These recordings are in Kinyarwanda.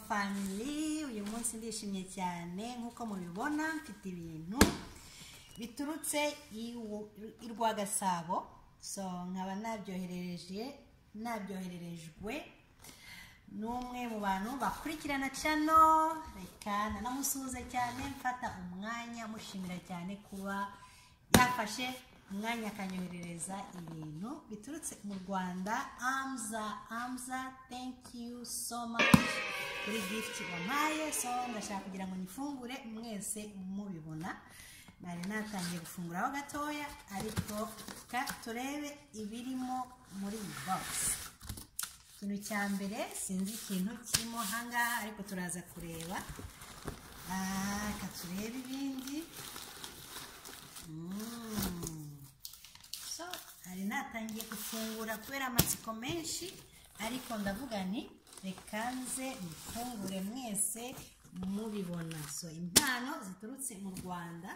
family uyu munsi ndishimye cyane nk'uko mubibona mfite ibintu biturutse iwu- i rwagasabo so nkaba nabyoherereje nabyohererejwe n'umwe mu bantu bakurikirana cano reka nanamusuhuze cyane mfata umwanya mushimira cyane kuba yafashe umwanya akanyoherereza ibintu biturutse mu rwanda amza amza thank you so much kuri gift wampaye so ndashaka kugira ngo nifungure mwese mubibona nari natangiye gufunguraho gatoya ariko reka turebe ibirimo muri iyi bogisi ikintu cya mbere sinzi ikintu kirimo ahangaha ariko turaza kureba Ah, reka turebe ibindi Mm. so hari natangiye gufungura kubera amatsiko menshi ariko ndavuga nti reka nze mufungure mwese mubibona so impano ziturutse mu rwanda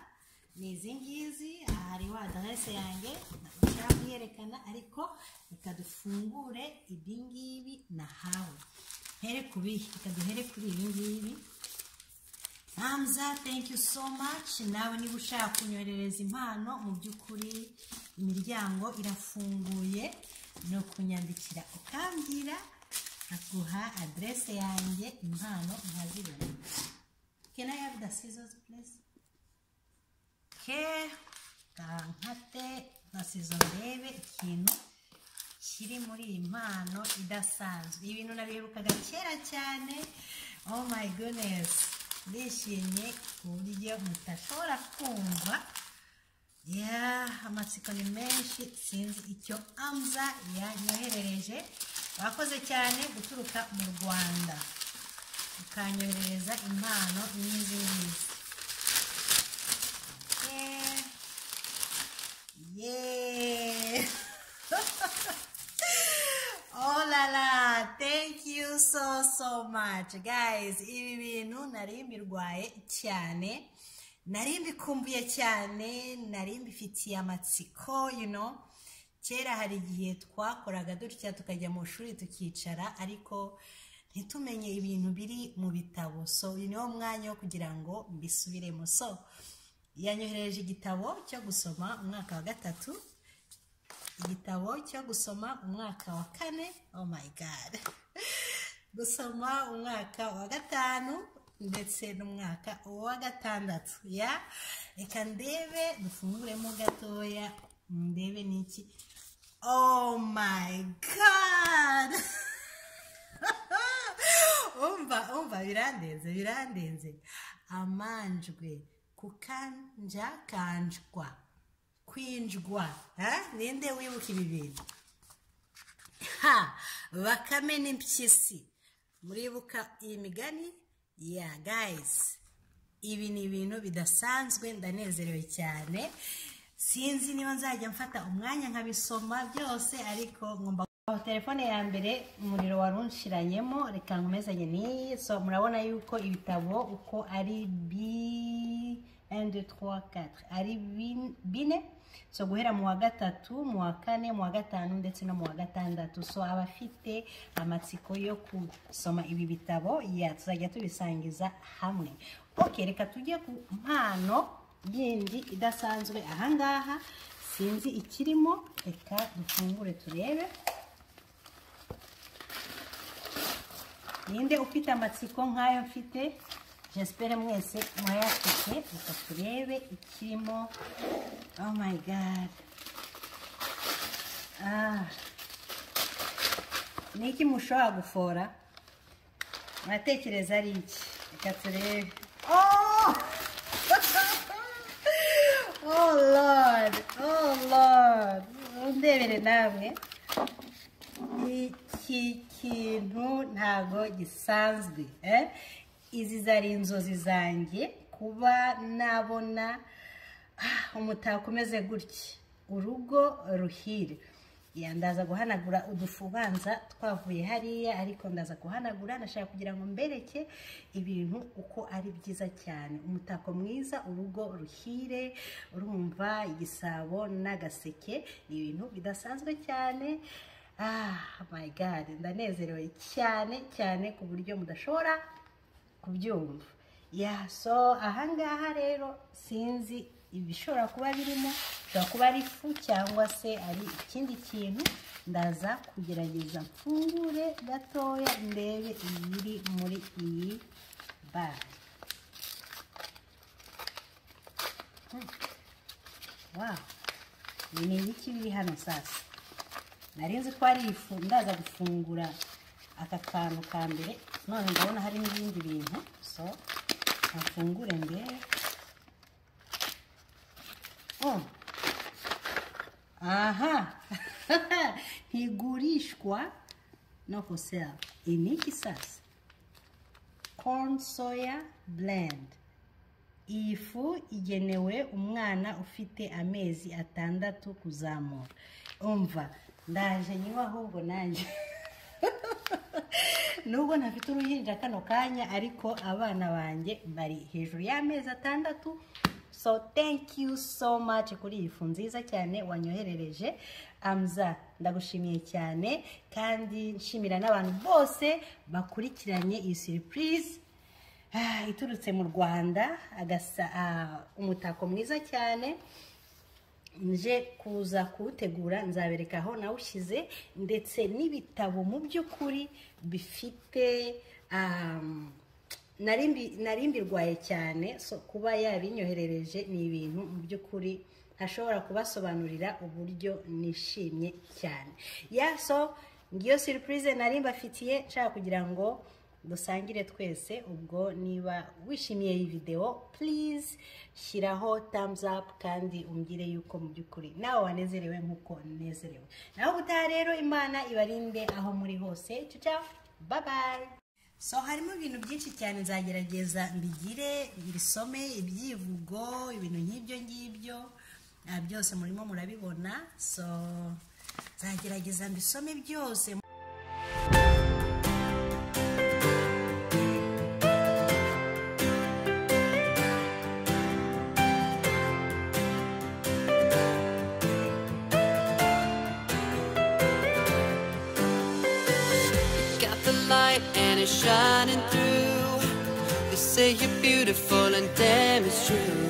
ni izi ngizi aha hariho aderese yanjye ntashaka kuyerekana ariko reka dufungure ibi ngibi nahawe here ku bihe reka duhere kuri ibi ngibi Hamza thank you so much nawe niba ushaka kunyoherereza impano mu by'ukuri imiryango irafunguye ni ukunyandikira ukambwira aguha aderese yanjye impano nkazibona can I have the scissors please ke nkate na scissors ndebe ikintu kiri muri iyi mpano idasanzwe ibintu nabiherukaga kera cyane oh my goodness ndishimye ku buryo mutashobora kumva ya amatsiko ni menshi sinzi icyo amza yanyoherereje bakoze cyane guturuka mu rwanda ukanyoherereza impano n'izi ngizi Yeah. Yeah. oh la la, thank you so so much guys. Ibi bintu nari mbirwaye cyane, nari mbikumbuye cyane, nari mbifitiye amatsiko, you know. Kera hari igihe twakoraga dutya tukajya mu ishuri tukicara ariko ntitumenye ibintu biri mu bitabo so uyu niwo mwanya wo kugira ngo mbisubiremo so yanyoherereje igitabo cyo gusoma umwaka wa gatatu igitabo cyo gusoma umwaka wa kane oh my god gusoma umwaka wa gatanu ndetse n'umwaka wa gatandatu ya reka ndebe dufunguremo gatoya ndebe n'iki oh my god umva umva birandenze birandenze amanjwe kukanjakanjwa kwinjwa eh? ninde wibuka ibi bintu ha bakame n'impyisi muribuka iyi migani ya guys ibi ni ibintu bidasanzwe ndanezerewe cyane sinzi niba nzajya mfata umwanya nkabisoma byose ariko ngomba aho telefone ya mbere umuriro wari unshiranyemo reka nkomezanye n'iyi so murabona yuko ibitabo uko ari bi 1 2 3 4 ari bin- bine so guhera mu wa gatatu mu wa kane mu wa gatanu ndetse no mu wa gatandatu so abafite amatsiko yo gusoma ibi bitabo ya tuzajya tubisangiza hamwe ok reka tujye ku mpano yindi idasanzwe ahangaha sinzi ikirimo reka dufungure turebe ninde ufite amatsiko nk'ayo mfite jesipere mwese murayafite reka turebe ikirimo oh my god ah ni iki mushobora gufora muratekereza ari iki reka turebe oh oh lord oh lord undebere namwe iki kintu ntabwo gisanzwe eh? izi zari inzozi zanjye kuba nabona ah, umutako umeze gutya urugo ruhire Ya, ndaza guhanagura udufu ubanza twavuye hariya ariko ndaza guhanagura ndashaka kugira ngo mbereke ibintu uko ari byiza cyane umutako mwiza urugo ruhire urumva igisabo n'agaseke ni ibintu bidasanzwe cyane ah my god ndanezerewe cyane cyane ku buryo mudashobora kubyumva ya so ahangaha rero sinzi ibishobora kuba birimo bishobora kuba ari ifu cyangwa se ari ikindi kintu ndaza kugerageza mfungure gatoya ndebe ibiri muri iyi bari wawu ibi ni ibiki biri hano sasa nari nzi ko ari ifu ndaza gufungura aka kantu ka mbere none ndabona hari n'ibindi bintu so mfungure mbere oh. aha ntigurishwa no kusera iniki sasa corn soya blend iyi fu igenewe umwana ufite amezi atandatu kuzamura umva ndaje nywa ahubwo nanjye nubwo ntafite uruhinja kano kanya ariko abana banjye bari hejuru y'amezi atandatu so thank you so much kuri iyi fu nziza cyane wanyoherereje amza ndagushimiye cyane kandi nshimira n'abantu bose bakurikiranye iyi surprise Ah, iturutse mu rwanda agasa ah, umutako mwiza cyane nje kuza kuwutegura nzabereka aho nawushyize ndetse n'ibitabo mu by'ukuri bifite um, narimbi narimbirwaye cyane so kuba yabinyoherereje ni ibintu mu by'ukuri ntashobora kubasobanurira uburyo nishimye cyane ya so ngiyo surprise nari mbafitiye nshaka kugira ngo dusangire twese ubwo niba wishimiye iyi videwo please shyiraho thumbs up kandi umbwire yuko mu by'ukuri nawe wanezerewe nk'uko nezerewe naho ubutaha rero imana ibarinde aho muri hose ciao bye bye so harimo ibintu byinshi cyane nzagerageza mbigire mbisome ibyivugo ibintu nk'ibyo ngibyo ah, byose murimo murabibona so nzagerageza mbisome byose Got the light and it's shining through. They say you're beautiful and damn it's true.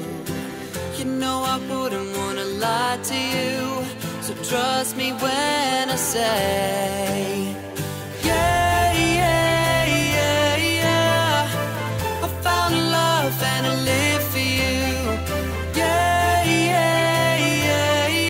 You know I wouldn't wanna lie to you. So trust me when I say